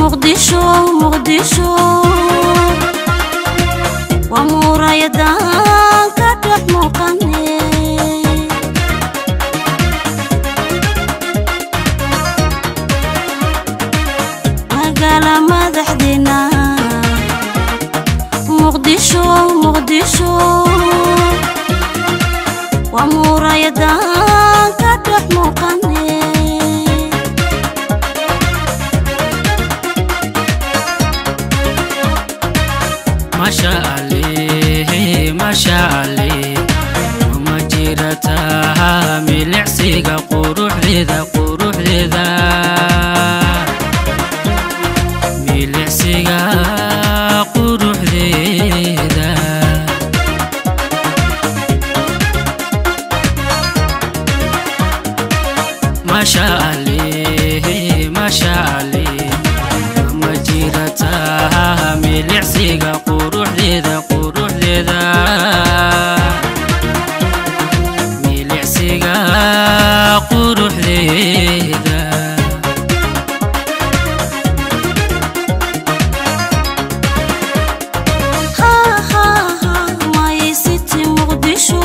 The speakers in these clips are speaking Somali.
muqdisho muqdisho waa muurayadan ka dhex muuqane magaala madaxdeena muqdisho muqdisho waa muurayadan ka dhex muuqane masha ali masha ali ma jirata milicsiga quruxdeeda quruxdeeda milicsiga quruxdeeda masha ali masha ali ma jirata milicsiga quruxdeeda quruxdeeda milicsiga quruxdeeda my city muqdisho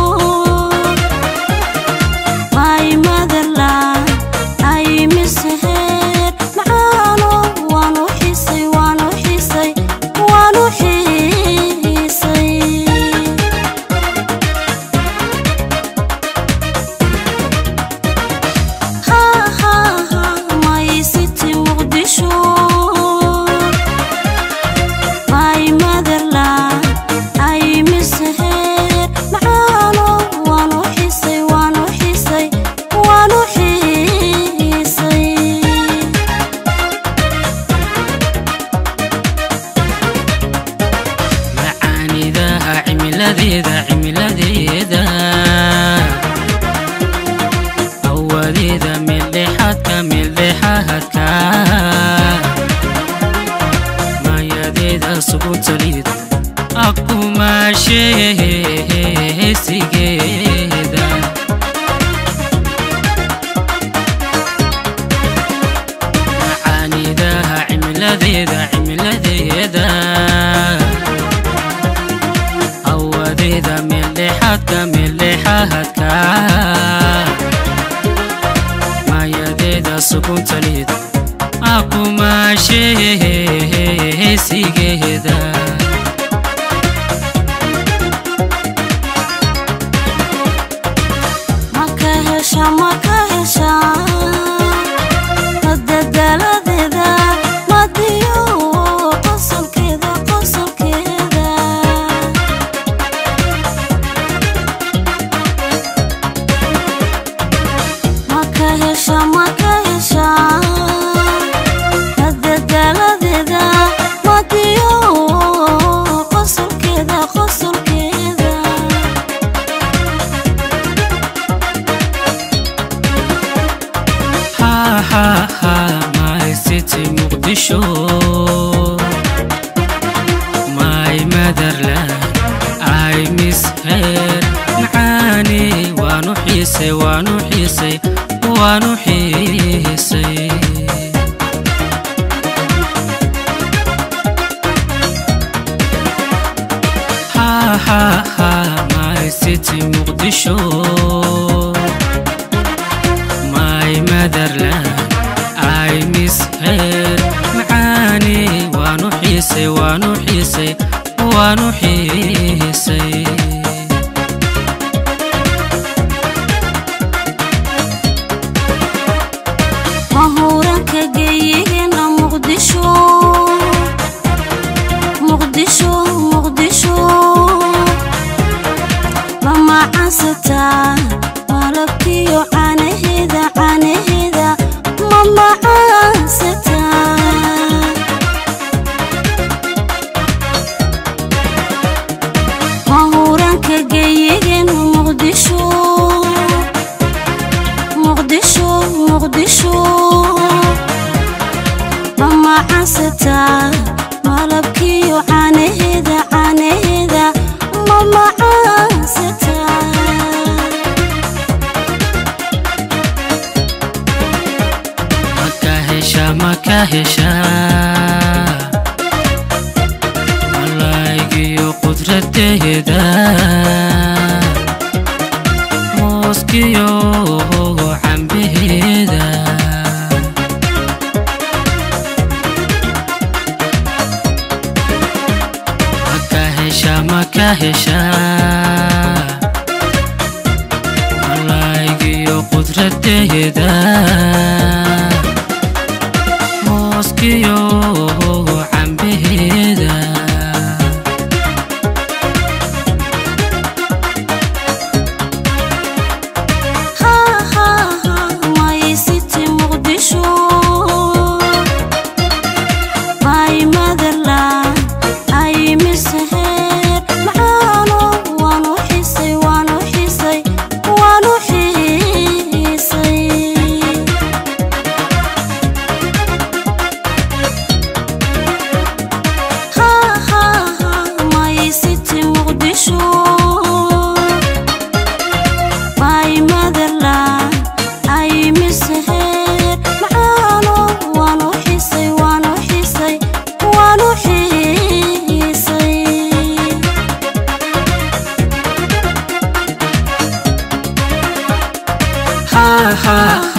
my motherland I miss her macaano waanu xiisay waanu xiisay waanu xiisay my city muqdisho my motherland I miss her macaano waanu xiisay waanu xiisay waanu xiisay macaanidaha cimiladeeda cimiladeeda awadeeda meeldhexaadka meeldhexaadka maayadeeda subutaliid akumaasheesigeeda macaanidaha cimiladeeda cimiladeeda awadeeda meeldhexaadka meeldhexaadka maayadeeda sukuntaliid akumaasheesigeeda maka hesha maka hesha madadaladeeda madiyo qosolkeeda qosolkeeda maka hesha maka hesha madadaladeeda madiyo qosolkeeda qosolkeeda ha ha ha my city muqdisho my motherland I miss her macaani waanu xiisay waanu xiisay waanu xiisay ha ha ha my city muqdisho my motherland I miss her macaani waanu xiisay waanu xiisay waanu xiisay mahuuranka geeyigeena muqdisho muqdisho muqdisho mamacaasataa malabkiyo caanaheeda caanaheeda mamacaasataa mahuuranka geeyigeena muqdisho muqdisho muqdisho mamacaasataa malabkiyo caanaheeda caanaheeda mamacaasataa maka hesha maka ka heshaa malaagiyo qudradeeda mooskiyo cambaheeda maka heshaa maka heshaa malaagiyo qudradeeda mooskiyo cambaheeda maysiti muqdisho my motherland ay misaheer macaano waanu xisay waanu xisay waanu xiisay maysiti muqdisho my motherland ay misaheer macaano waanu xisay waanu xisay waanu xiisay ha ha